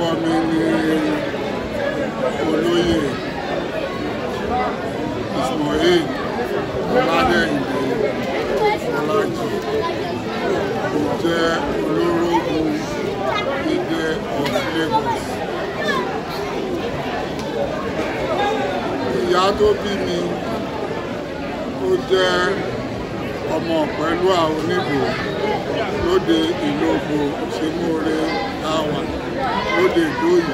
mi ni olóyè Ismail Ọládẹ́yìndé Ọlájì tó jẹ́ olórógun Idẹ of Lagos. Ìyá tó bí mi ó jẹ́ ọmọ pẹ̀lú àwọn oníbò lóde ìlógbò ṣemúre táwà lóde ìdóyè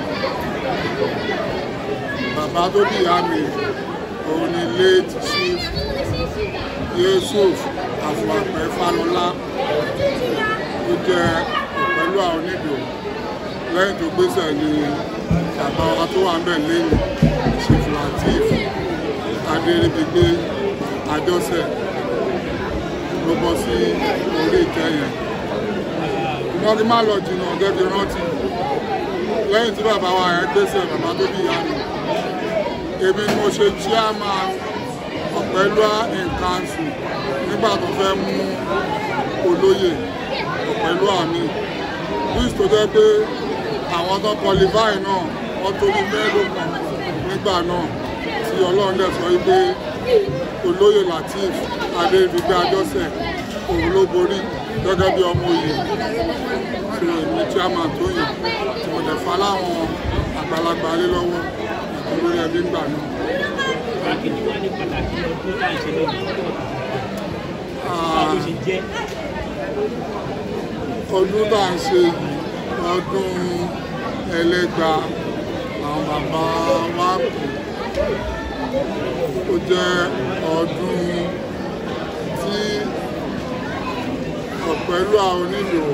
bàbá tó bí ìyá mi òun ni late chief yusuf àfọwàpẹ fálọlá tó jẹ́ pẹ̀lú àwọn oníbò lẹ́yìn tó gbéṣẹ̀ ni bàbá wa tó wà ń bẹ̀ lẹ́yìn chief latif adéríbigbé àjọṣe ló bọ́ sí orí ìtẹ́ yẹn wọ́n ti má lọ jìnnà gẹ́gẹ́ rántí lẹ́yìn tí bàbá wa yẹn gbèsè bàbá tó bí ìyá mi èmi ni mo ṣe chairman ọ̀pẹ́lúà in council nígbà tó fẹ́ mú olóyè ọ̀pẹ́lúà mi bíis tó jẹ́ pé àwọn tó qualify náà wọ́n tó ní mẹ́ẹ̀ẹ́dọ́gbọ̀n nígbà náà tí ọlọ́run dẹ̀ sọ wípé olóyè latif adéríbigbé àjọṣe òun ló borí gẹ́gẹ́ bí ọmọ oyè tí èmi chairman tó yàn tí mo dẹ̀ fa láwọn àgbàlagbà lé lọ́wọ́ olórí ẹbí ń gbà náà. kí ni wọ́n ní pàtàkì ọdún tá à ń ṣe lónìí báwo ló ṣe jẹ́ ọdún tá à ń ṣe yìí ọdún ẹlẹ́gba àwọn bàbá wa kù ó jẹ́ ọdún tí ọ̀pẹ̀lú àwọn onílò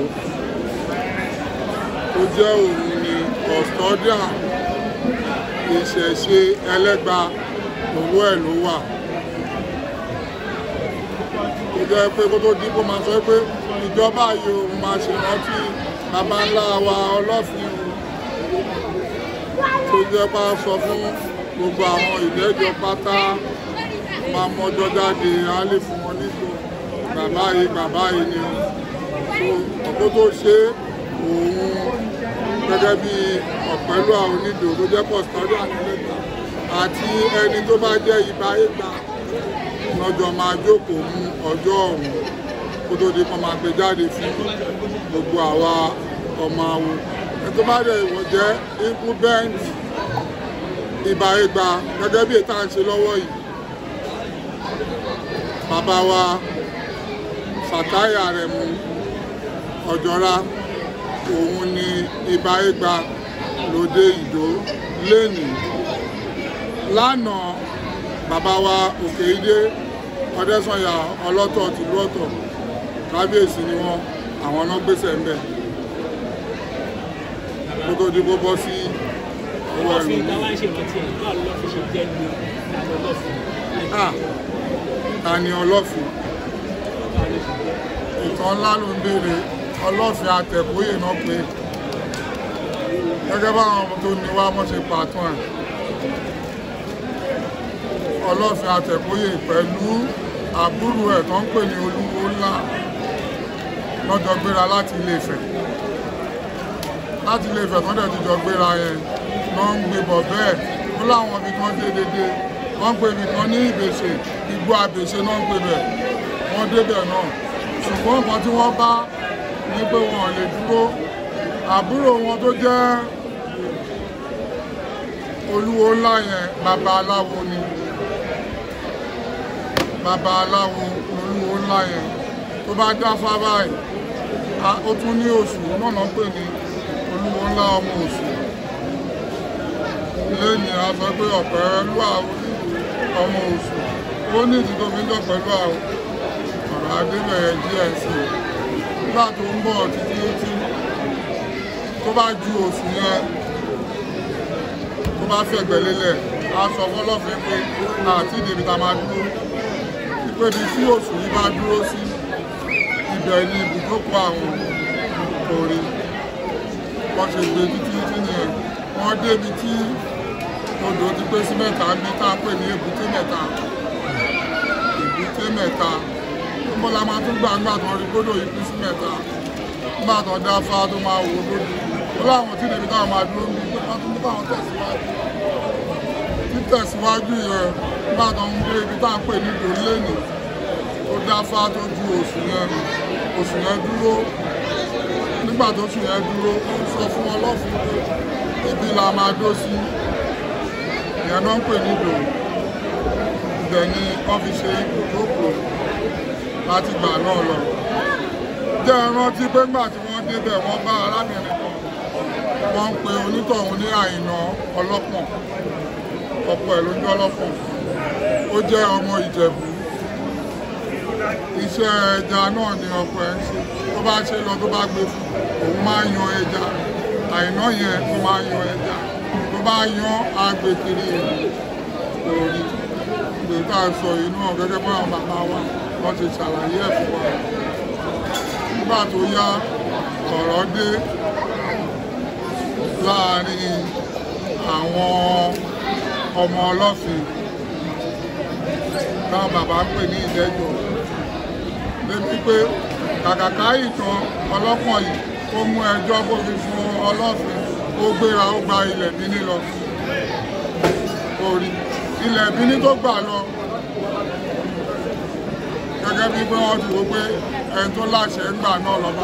ó jẹ́ òun ni custodian ìṣẹ̀ṣe ẹlẹ́gba owó ẹ̀ ló wà ó jẹ́ pé kó tó dín kó máa sọ pé ìjọba yìí òun máa ṣèrántí bàbá ńlá wa ọlọ́fin tó jẹ́ bá sọ fún gbogbo àwọn ìlẹ́jọ́ pátá máa mọ́jọ́ jáde á lè fún wọn nígbò bàbá yìí bàbá yìí ni ọ̀pọ̀ tó ṣe òun gẹ́gẹ́ bí ọ̀pẹ́lú àwọn onídò tó jẹ́ pọ̀sítọ́dọ̀ àtẹ́lẹ́gbà àti ẹni tó bá jẹ́ ibà ìgbà lọ́jọ́ máa jókòó mú ọjọ́ ọ̀hún kó tó di kan máa gbé jáde fún gbogbo àwa ọmọ awo ẹni tó bá dẹ̀ ìwọ̀n jẹ́ incumbent ibà ìgbà gẹ́gẹ́ bí ètò à ń ṣe lọ́wọ́ yìí bàbá wa Fatai Aremu Ọ̀jọ́ra òun ni ibà ìgbà lóde ìdó lẹ́nìí lánàá bàbá wa òkè ìdé ọdẹ́sànyà ọlọ́tọ̀ tìlú ọ̀tọ̀ kábíyèsí ni wọ́n àwọn náà gbèsè ń bẹ̀ kó tó di kó bọ́ sí ọwọ́ ẹ̀rù ọlọ́fin tá wá ń ṣèrántí ẹ̀ báwo ló fi ṣe jẹ́ ní ìlànà ọlọ́fin Ah, ta ni ọlọ́fin ìtàn ńlá ló ń béèrè ọlọ́fin àtẹ̀kóyè náà pé gẹ́gẹ́ báwọn ọmọ tó ní wá mọ́ ṣe pàtún ẹ̀ ọlọ́fin àtẹ̀kóyè pẹ̀lú àbúrò ẹ̀ tó ń pè ní olúwo ńlá lọ́jọ́ gbéra láti Ilé-Ifẹ̀ láti Ilé-Ifẹ̀ tó dẹ̀ ti jọ gbéra yẹn lọ́ ń gbé bọ̀ bẹ́ẹ̀ ó láwọn ibi kan dé dédé wọ́n ń pè ibi kan ní ìbèṣe igbó àbèṣe náà ń pè bẹ̀ wọ́n débẹ̀ náà ṣùgbọ́n nǹkan tí wọ́n bá ní pé wọn ò lè dúró àbúrò wọn tó jẹ́ olúwo ńlá yẹn bàbá aláwo ni bàbá aláwo olúwo ńlá yẹn tó bá dáfá báyìí a- ó tún ní oṣù náà náà pè ní olúwo ńlá ọmọ oṣù lẹ́yìn a sọ pé ọ̀pẹ lú àwọn ọmọ oṣù ó ní ìdí tó fi ń jọ pẹ̀lú àwọn ọ̀rọ̀ adébẹ̀yẹ gsc nígbà tó ń bọ̀ títí tí tó bá ju oṣù yẹn tó bá fẹ̀gbẹ́ lélẹ̀ a sọ fọlọ́fin pé àti ìdèbí ta máa dúró pé ibi tí oṣù yìí bá dúró sí ibẹ̀ ni ibùdókọ̀ àwọn orí wọ́n ṣe gbé títí tí nìyẹn wọ́n débi tí odò ti pé sí mẹ́ta ní tá a pè ní èbúté mẹ́ta èbúté mẹ́ta níbo la máa tún gbà ńgbà tó rí gbódò yìí pín sí mẹ́ta nígbà tó dá fá tó máa wò lójú ó láwọn tí níbi táwọn máa dúró ní pé wọ́n tún ní káwọn tẹ̀síwájú títẹ̀síwájú yẹn nígbà tó ń gbé ibi tá à ń pè ní ìdòlénì ó dáfá tó ju oṣù yẹn nù oṣù yẹn dúró nígbà tó oṣù yẹn dúró ó ń sọ fún ọlọ́fin pé ibi la máa dó sí ìyẹn náà ń pè ní ìdò ibẹ̀ ni wọ́n fi ṣe ibùdókòó láti gbà náà lọ jẹ́ ẹ rántí pé nígbà tí wọ́n débẹ̀ wọ́n bá arábìnrin kan wọ́n ń pe onítọ̀hún ní àìná ọlọ́pọ̀n ọ̀pọ̀ ẹ̀ ló ń jẹ́ ọlọ́pọ̀n ó jẹ́ ọmọ ìjẹ̀bú iṣẹ́ ẹja náà ni ọ̀pọ̀ ẹ̀ ń ṣe tó bá ṣe lọ tó bá gbé fún òun máa ń yan ẹja àìná yẹn tó máa ń yan ẹja tó bá yan agbèkiri òòrì ìgbè tá a sọ yìí náà gẹ́gẹ́ bá àwọn bàbá wa wọ́n ti ṣàlàyé ẹ̀ fún wa nígbà tó yá ọ̀rọ̀ dé láàrin àwọn ọmọ ọlọ́fin táwọn bàbá ń pè ní ìdẹ́jọ́ débi pé kàkàká ìtàn ọlọ́pọ̀ yìí ó mú ẹjọ́ bó fi fún ọlọ́fin ó gbéra ó gba ilẹ̀ bíní lọ orí ilẹ̀ bíní tó gbà lọ gẹ́gẹ́ bí pé wọ́n ti wò pé ẹni tó láṣẹ ń gbà náà lọ́ba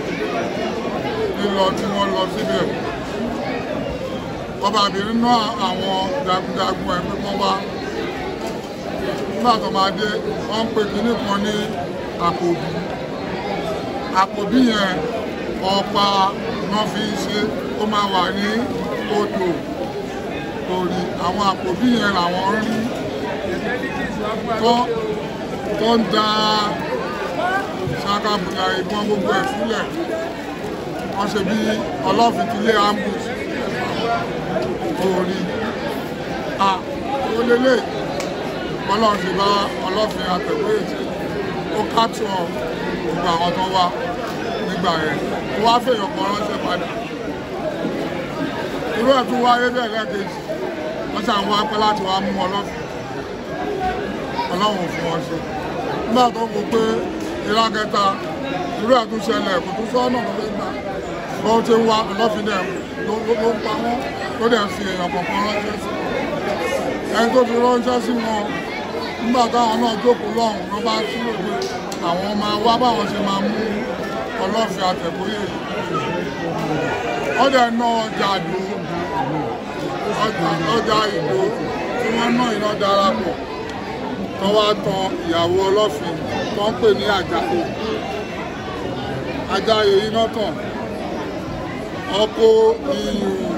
lílọ tí wọ́n lọ síbẹ̀ ọbabìnrin náà àwọn jagunjagun ẹ̀ pé wọ́n wá nígbà tó máa dé wọ́n ń pè kínní kan ní àpòbí àpòbí yẹn ọ̀pá náà fi ń ṣe ó máa wà ní odò torí àwọn àpòbí yẹn làwọn rí tó tó ń da ṣàkàbùlà ìbọn gbogbo ẹ̀ sílẹ̀ wọ́n ṣe bí ọlọ́fin ti lé ambush orí a ó lélẹ̀ ọlọ́run ti bá ọlọ́fin àtẹ̀wé ètò ó kátó gbogbo àwọn tó wá nígbà yẹn ó wá fèèyàn kan ránṣẹ́ padà irú ẹ̀ tún wáyé bẹ́ẹ̀ lẹ́ẹ̀kejì wọ́n ṣàn wá pẹ́ láti wá mú ọlọ́fin ọlọ́run fún wọn ṣe nígbà tó wò pé ìlà kẹta irú ẹ̀ tún ṣẹlẹ̀ kò tún sọ́nà tó fẹ́ gbà bó ti ń wá ọlọ́fin náà ló ló ń pa wọ́n ló dẹ̀ fi èèyàn kọ̀ọ̀kan ránṣẹ́ sí ẹni tó fi ránṣẹ́ sí wọn nígbà táwọn náà jókòó lọ́hùn ló bá sílò pé àwọn máa wá báwọn ṣe máa mú ọlọ́fin àtẹ̀bóyè wọ́n dẹ̀ ná ọjà àdó ọjà ìdó tí wọ́n ná iná darapọ̀ tó wá tan ìyàwó ọlọ́fin tó ń pè ní àjàkó ajáyé iná tàn ọkọ iyùn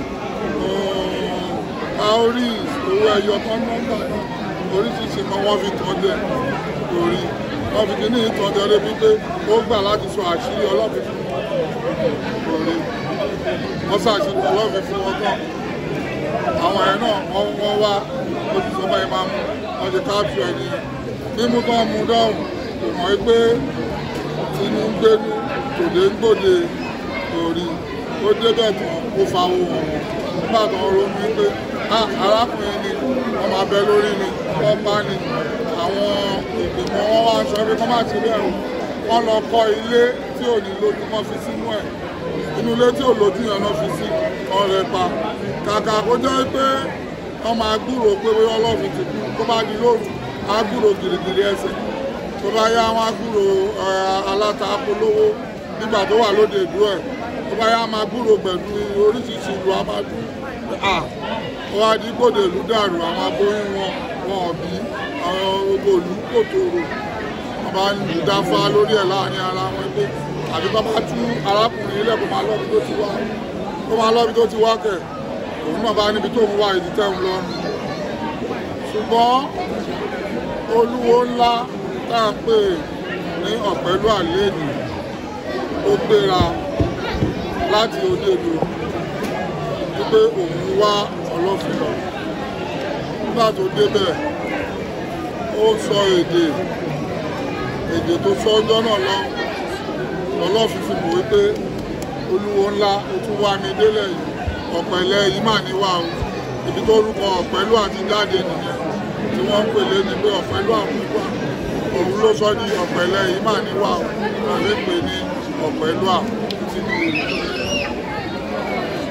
cowries owó ẹyọ kan nọ́mbà náà oríṣiríṣi kan wọ́n fi tàn jẹ lórí wọ́n fi kíní ìtàn jẹ débi pé ó gbà láti sọ àṣírí ọlọ́fin fún wọn lórí wọ́n ṣàṣírí ọlọ́fin fún wọn tán àwọn ẹ̀ náà wọ́n wọ́n wá ojúṣe báyìí máa mú wọ́n ṣe káàtù ẹ̀ ní mímú tán mú dọ́hùn kò mọ̀ pé inú ń gbénú tòde ń gbòde lórí ó débẹ̀ tán ó fa owó wọn nígbà tó ń ronú pé arákùnrin ni wọ́n máa bẹ lórí ni wọ́n bá ní àwọn ìgbìmọ̀ wọn wá aṣọ ẹbí kọ́ máa ti bẹ̀rù wọ́n lọ kọ́ ilé tí ò ní lójú kan fi sínú ẹ̀ inú ilé tí ò lójú yẹn náà fi sí ọ̀rẹ́ pa kàkà kó jẹ́ pé wọ́n máa gbúrò pé bóyá ọlọ́run ti kú tó bá di lóru á gbúrò gìrìgìrì ẹsẹ̀ tó bá yá wọn á gbúrò aláta polówó nígbà tó wà lóde ìlú ẹ̀ tó bá yá máa gbúrò pẹ̀lú oríṣiríṣi ìlú amadu à wọ́n á di gbòdè ìlú dàrú àwọn aboyún wọn wọn ọ̀bí àwọn gbogbo ìlú kò tòrò wọ́n bá ń dáfá lórí ẹ̀ láàrin ara wọn pé àbí bá bá tú arákùnrin ilẹ̀ kó máa lọ́bi tó ti wá kó máa lọ́bi tó ti wá kẹ̀ òun náà bá níbi tó ń wá ìdí tẹ́ ń lọ́rùn ṣùgbọ́n olúwo ńlá tá à ń pè ní ọ̀pẹ́lú àléèdì ó gbéra láti òdèdò wípé òun wá ọlọ́fin lọ nígbà tó débẹ̀ ó sọ èdè èdè tó sọ ọjọ́ náà lọ lọ́lọ́fin fi mọ̀ wípé olúwo ńlá ó tún wá mi délẹ̀ yìí ọ̀pẹ̀lẹ̀ yìí mà níwá o ibi tó rúkọ ọ̀pẹ̀lú àti jáde nìyẹn tí wọ́n ń pèlé ní pé ọ̀pẹ̀lú àmúgbà òun ló sọ ní ọ̀pẹ̀lẹ̀ yìí mà níwá o àbí pè ní ọ̀pẹ̀lú àtìlú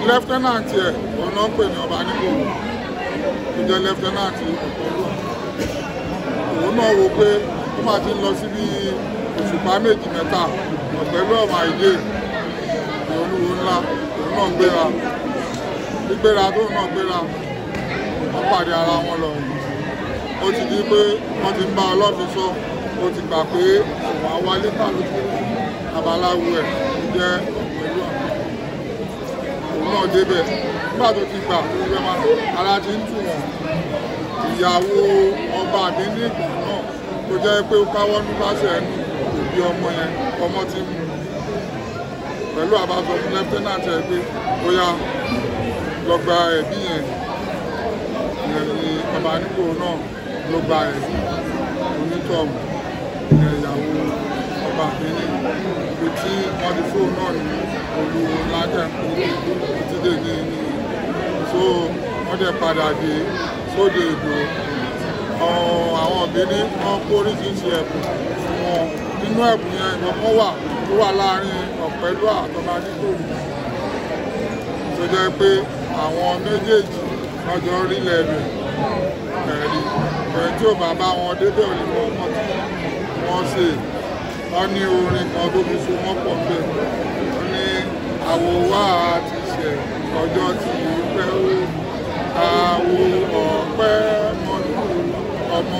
lẹ́fítẹ́nàntì ẹ̀ òun náà ń pè ní ọba nígbòho tó jẹ́ lẹ́fítẹ́nàntì ọ̀pọ̀lọpọ̀ òun náà wo pé ó máa ti ń lọ síbi òṣùpá méjì mẹ́ta ọ̀pẹ̀lú ọ̀mà ìdè olúwo ńlá òun náà gbéra gbígbéra tóun náà gbéra wọ́n pàdé ara wọn lọ ó ti di pé wọ́n ti ń bá ọlọ́fin sọ ó ti gbà pé òun á wálé kálukú babaláwo ẹ̀ jẹ́ ọ̀pẹ̀lú ọ̀mà òun náà débẹ̀ nígbà tó ti gbà tó fẹ́ máa ara ti ń tù wọ́n ìyàwó ọba àbíní ìgbà náà tó jẹ́ pé ó káwọ́ ní pàṣẹ ẹnu òbí ọmọ yẹn ọmọ ti mú pẹ̀lú àbájọ fún lẹ́fítẹ́nàtì ẹ̀ pé ó yá lọ gba ẹ̀bí yẹn ìyẹn ni ọba nípò náà ló gba ẹ̀bí onítọ̀ọ̀mù ìyẹn ìyàwó ọba àbíní ibi tí wọ́n ti fóun náà ní olúwo lájẹ̀kú títí dè ní ní so wọ́n dẹ̀ padà dé sóde ìdò àwọn òbíní wọn kó oríṣiríṣi ẹ̀bùn fún wọn nínú ẹ̀bùn yẹn ìwọ̀n wà tó wà láàrin ọ̀pẹ̀lú àtọ́ba nígbòrò tó jẹ́ pé àwọn méjèèjì lọ́jọ́ orílẹ̀ rẹ̀ ẹ̀rí ẹ̀ tí ò bá bá wọn débẹ̀ ò lè mọ ọmọ tí wọ́n ṣe wọ́n ní orin kan tó fi so wọ́n pọ̀ bẹ́ẹ̀ wọ́n ní àwòwá ti ṣẹ̀ ọjọ́ tí pẹ́ ó àwo ọ̀pẹ́ mọ́nú ọmọ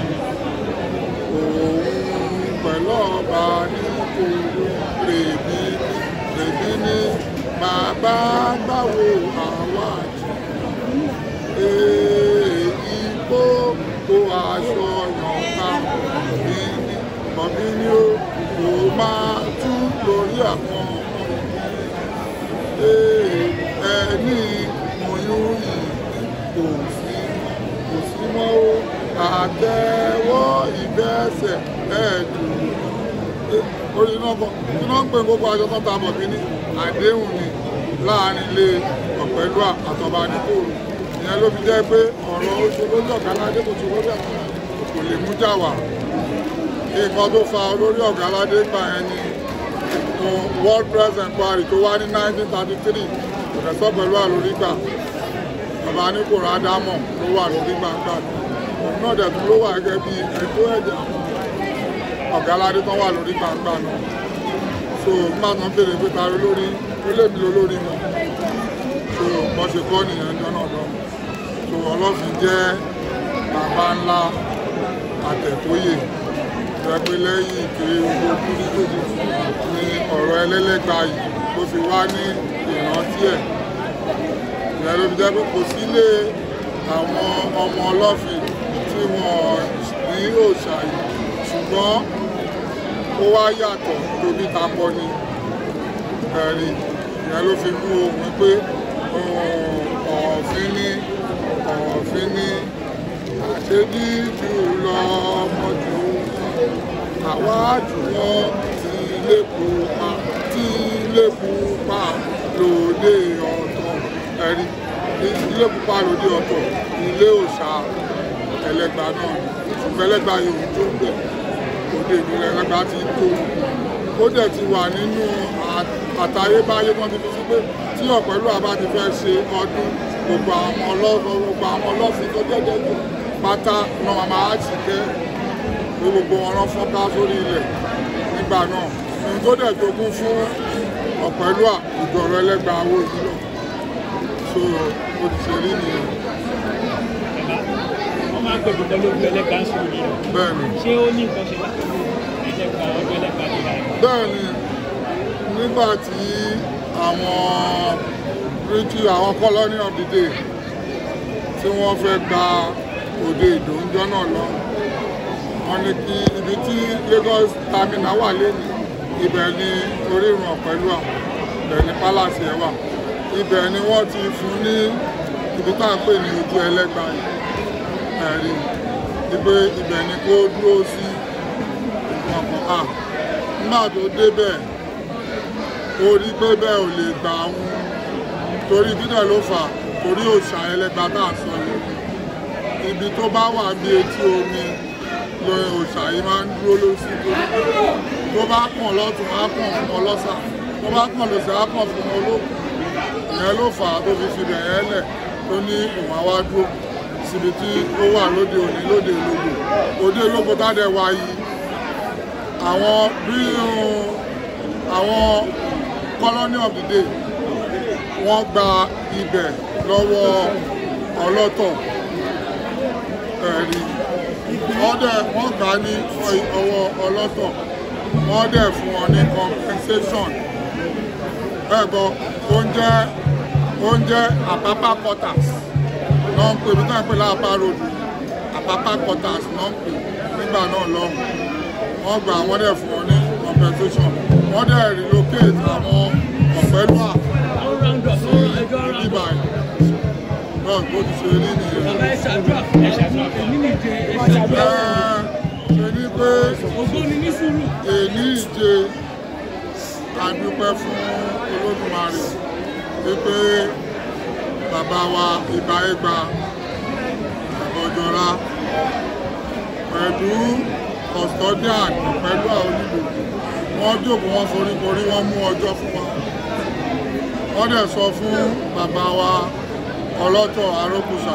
òun pẹ̀lú ọba ní kòrò rèbí rèbí ní bàbá gbàwó àwa èyí kó kó aṣọ yọ̀ǹkà bí ní kọ̀bí ní ó kò máa tú lórí àwọn ọmọ ẹni oyún yìí kò sí kò sí mọ́ ó àtẹ́wọ́ ìbẹ́sẹ̀ ẹ̀ẹ́dùn orí iná bọ̀ iná ń pè gbogbo àjọ kan ta bọ̀ kíní àdéhùn ni láàrin ilé ọ̀pẹ̀lú àtọ̀bà níkòrò ìyẹn ló fi jẹ́ pé ọ̀rọ̀ oṣù lójú ọ̀gá aládé kò sí lórí àwọn kò lè mú jà wá nǹkan tó fa olórí ọ̀gá aládé gbà yẹn ni world press inquiry tó wá ní 1933 ìrẹsọ́ pẹ̀lú àlórígbà bàbá níkòrò ádámọ̀ ló wà lórí gbàgbà òun náà dẹ̀ tún ló wà gẹ́gẹ́ bí ẹ̀tọ́ ẹ̀jẹ̀ àwọn ọ̀gá aládé tán wà lórí gbàgbà náà so nígbà tán bèrè pé ta lórí ó lè mi lórí wọn so wọ́n ṣe kọ́ nìyẹn jọ náà lọ so ọlọ́fin jẹ́ bàbá ńlá àtẹ̀tóyè rẹpẹ lẹ́yìn ìkéré gbogbo kúrú tó ti ní ọ̀rọ̀ ẹlẹ́lẹ́gba yìí tó fi wá ní ìrántí ẹ̀ ìyẹn ló fi jẹ́ pé kò sílé àwọn ọmọ ọlọ́fin tí wọ́n ní òòṣà yìí ṣùgbọ́n ó wá yàtọ̀ tóbi tapọ̀ ni ẹ̀rí ìyẹn ló fi mú ohun pé ọ̀ọ̀fin ní ọ̀ọ̀fin ní àṣedí jù lọ ọmọ jù àwa jùlọ tí ilé pupa tí ilé pupa lòdì ọ̀tọ̀ ẹ̀rí ilé pupa lòdì ọ̀tọ̀ ilé òòṣà ẹlẹ́gbà náà ṣùgbọ́n ẹlẹ́gbà yòówù tó ń bẹ̀ òde ìlú ẹlẹ́gbà ti tó ó dẹ̀ ti wà nínú àtayébáyé wọn ti fi sí pé tí ọ̀pẹ̀lú àbá ti fẹ́ ṣe ọdún gbogbo àwọn ọlọ́fọ̀ gbogbo àwọn ọlọ́fin tó jẹ́jẹ́ jù pátá náà máa ti kẹ́ pé gbogbo wọn lọ fọ́n ká sórí ilẹ̀ nígbà náà ohun tó dẹ̀ jogún fún ọ̀pẹ̀lú ìdọ̀rọ̀ ẹlẹ́gbà owó yìí lọ so ó ti ṣe rí nìyẹn wọ́n máa ń pè gbogbo lójú ẹlẹ́gbà ń sùn yìí bẹ́ẹ̀ ni ṣé ó ní nǹkan ṣe láti mú ẹlẹ́gbà ọjọ́ ẹlẹ́gbà tó dáa bẹ́ẹ̀ ni nígbà tí àwọn British àwọn colony of the day tí wọ́n fẹ́ gba òde ìdòúnjọ́ náà lọ wọ́n ní kí ibi tí Lagos terminal wà lẹ́nu ibẹ̀ ni orírun Ọ̀pẹ́lúà ibẹ̀ ni palace ẹ̀ wà ibẹ̀ ni wọ́n ti fún ní ibi tá à ń pè ní ojú ẹlẹ́gbà yìí ẹ̀rí ibẹ̀ ibẹ̀ ni kó dúró sí ọkàn à nígbà tó débẹ̀ ó rí pé bẹ́ẹ̀ ò lè gbà wọn torí dídẹ̀ ló fà torí òòṣà ẹlẹ́gbà tá à ń sọ yìí ibi tó bá wà bí etí omi lọ òòṣà yìí máa ń dúró lóṣù tó bá kàn lọ́tún á kàn fún ọ lọ́sà tó bá kàn lọ́sà á kàn fún ọ lókun ìyẹn ló fà á tó fi fi bẹ̀rẹ̀ lẹ̀ tó ní ìwọ̀n àwa dúró síbi tí ó wà lóde òní lóde ìlógo òde ìlógo tádẹ wá yìí àwọn bí àwọn colony of the day wọ́n gba ibẹ̀ lọ́wọ́ ọlọ́tọ̀ ẹ̀rí wọ́n dẹ̀ wọ́n gbà ní ọwọ́ ọlọ́tọ̀ wọ́n dẹ̀ fún wọn ní compensation ẹ̀gbọ́ oúnjẹ oúnjẹ àpápá quarters náà ń pè bí táwọn pè láàpá ròdù àpápá quarters náà ń pè nígbà náà lọ́hùn wọ́n gbà wọ́n dẹ̀ fún wọn ní compensation wọ́n dẹ̀ relocate àwọn ọ̀pẹ́lúà Àwọn round up, àwọn ẹjọ́ round nígbà up. yìí náà bó ti ṣe rí nìyẹn. Bàbá ẹ ṣàdúrà, ẹ ṣàdúrà, èmi nìje, ẹ ṣàdúrà. Ẹ ṣe ní pé Ògbóni ní sùúrù. èní ìje àdúpẹ́ fún olódùmarè wípé bàbá wa ìgbà ẹgbà ọ̀jọ̀ra pẹ̀lú custodian pẹ̀lú àwọn onílù wọ́n jókòó wọ́n foríkorí wọ́n mú ọjọ́ fún wa wọ́n dẹ̀ sọ fún bàbá wa ọlọ́tọ̀ arókùsà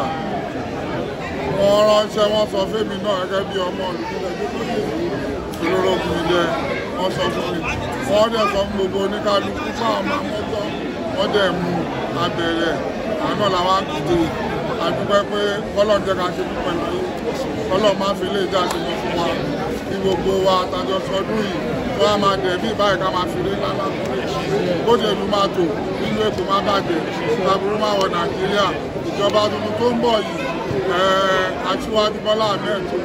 wọ́n ránṣẹ́ wọ́n sọ fẹ́mi náà gẹ́gẹ́ bí ọmọ olùdílé olórogún ilé wọ́n sọ fún mi wọ́n dẹ̀ sọ fún gbogbo oníkálukú fún àwọn ọmọ mọ́tọ́ wọ́n dẹ̀ mú abẹ̀rẹ̀ àná làwọn àkùdé àdúpẹ́ pé kọ́lọ̀ jẹ́ ká ṣe púpọ̀ láyé kọ́lọ̀ má fi lè jáde lọ fún wa kí gbogbo wa àtàjọ sọdún yìí wọ́n á máa dẹ̀ bí báyìí ká máa fi lé lálá bóde ìlú máa tò nínú èkó má bàjẹ́ aburú máa wọ nàìjíríà ìjọba tuntun tó ń bọ̀ yìí aṣíwájú bọ́lá ahmed tó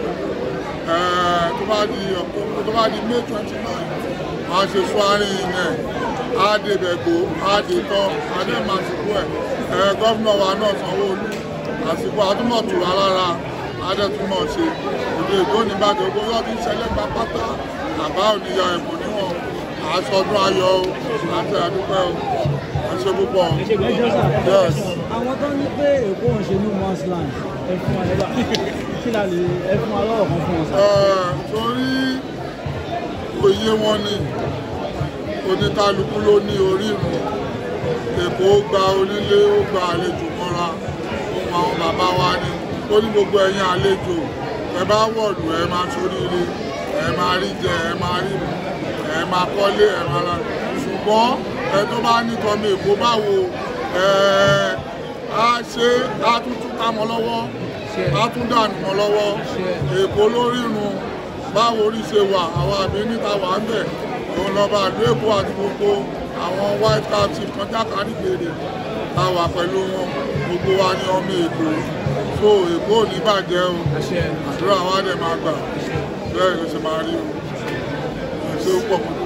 tó bá di tó bá di may twenty nine a ṣe swearing in ẹ̀ á débẹ̀ gbó á dé tán á dé máa sìnkú ẹ̀ gómìnà wa náà sanwó-olú àsìkò àtúmọ̀tò alára adẹ́túmọ̀ ṣe òde ìdóni bàjẹ́ owó yóò ti ṣẹlẹ̀ pápátá àbá òníyà ẹ̀bùn níwọ̀n àṣọdún ayọ̀ o àti àdúpẹ́ o àṣẹ púpọ̀ ẹjọ́ sà yes. àwọn tó ní pé èkó ń ṣe ní mosland ẹ fún wa lọ́wọ́ kí la lè ẹ fún wa lọ́wọ́ kan fún wọn sà. Ẹ̀, torí òye wọn ni oníkálukú ló ní orírun èkó gba onílé ó gba àlejò mọ́ra ohun àwọn bàbá wa ni ó ní gbogbo ẹ̀yin àlejò ẹ bá wọ̀lú ẹ máa ṣoríire ẹ máa rí jẹ ẹ máa rí mu ẹ máa kọ́lé ẹ máa ra ṣùgbọ́n ẹ tó bá ní tọ́mọ èkó báwo ẹ á ṣe á tún tún ká mọ́ lọ́wọ́ á tún dànù mọ́ lọ́wọ́ èkó lórírun báwo orí ṣe wà àwọn àbí níta wà ń bẹ̀ òun lọ́ba ìlú èkó àti gbogbo àwọn white cap chief kan jákàrí gbèrè ta wà pẹ̀lú wọn gbogbo wa ní ọmọ èkó so èkó ò ní bàjẹ́ o àdúrà wa dẹ̀ máa gbà bẹ́ẹ̀ ló ṣe máa rí o ṣé ó pọ̀ kó